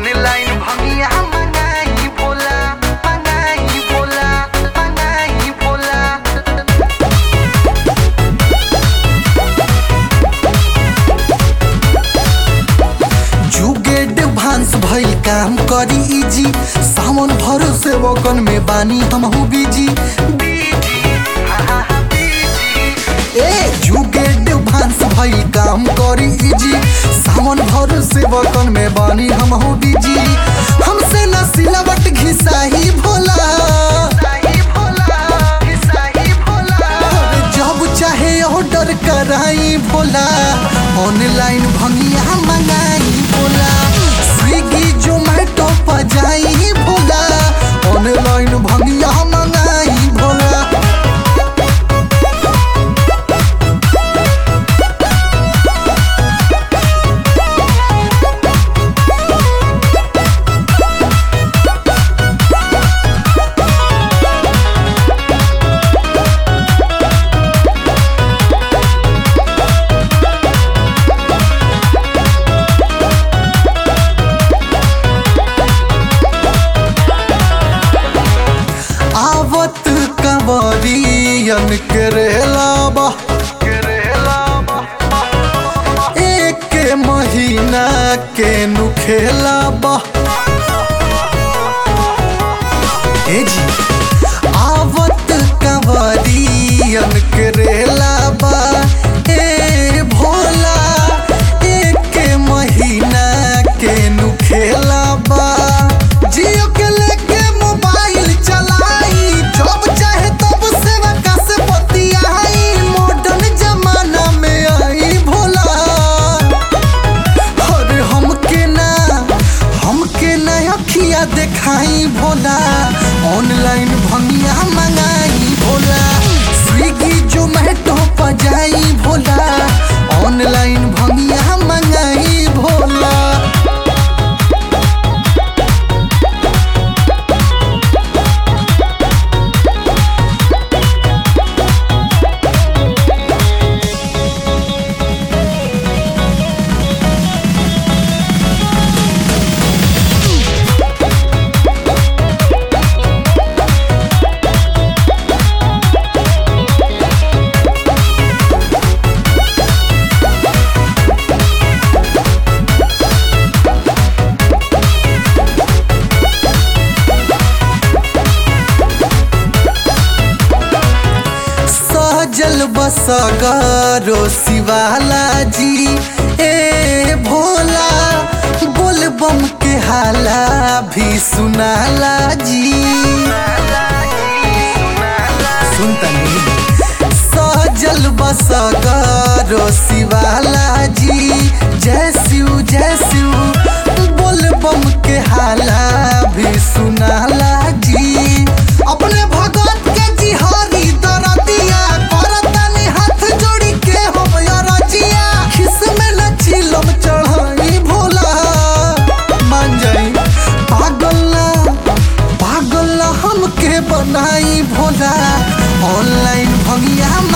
online भंगिया मंगाई भोला मंगाई भोला मंगाई भोला जुगेड भांस भइल काम करी इजी सावन भरो से वकन में बानी हमहू बिजी ए जुगेड भांस भइल काम करी इजी सावन भरो से वकन में बानी हमहू बिजी हमसे न सिलावट घिसाही भोला अरे जब चाहे ऑर्डर कराई भोला ऑनलाइन भंगिया मंगाई भोला स्विगी जोमेटो पर जाई भोला ऑनलाइन भंगिया मंगाई भोला आवत कंवरियन करेला बा एक महीना के नुखेला बा ए जी आवत कंवरियन करेला बा ए भोला एक महीना के नुखेला बा जियो के लेके मोबाइल चलाई जब चाहे तब सेवा का से बतियाई मॉडर्न जमाना में आई भोला अरे हमके ना हमके ना अखिया देखाई भोला ऑनलाइन भंगिया मंगाई भोला स्विगी जोमेटो पर जाई भोला ऑनलाइन भंगिया मंगाई भोला सजल बसगारो शिवाला जी ए भोला बोलबम के हाला भी सुनाला जी सुनतनी सजल बसगारो शिवाला जी जय शिव जय शिव बोलबम के हाला भी सुनाला जी अपने भगत के जिहारी दरदिया करतनी हाथ जोड़ी के हम रजिया खिस में न चिलम चढ़ाई भोला मान जाई पागल ना पागल ना हमके बनाई भोला ऑनलाइन भंगिया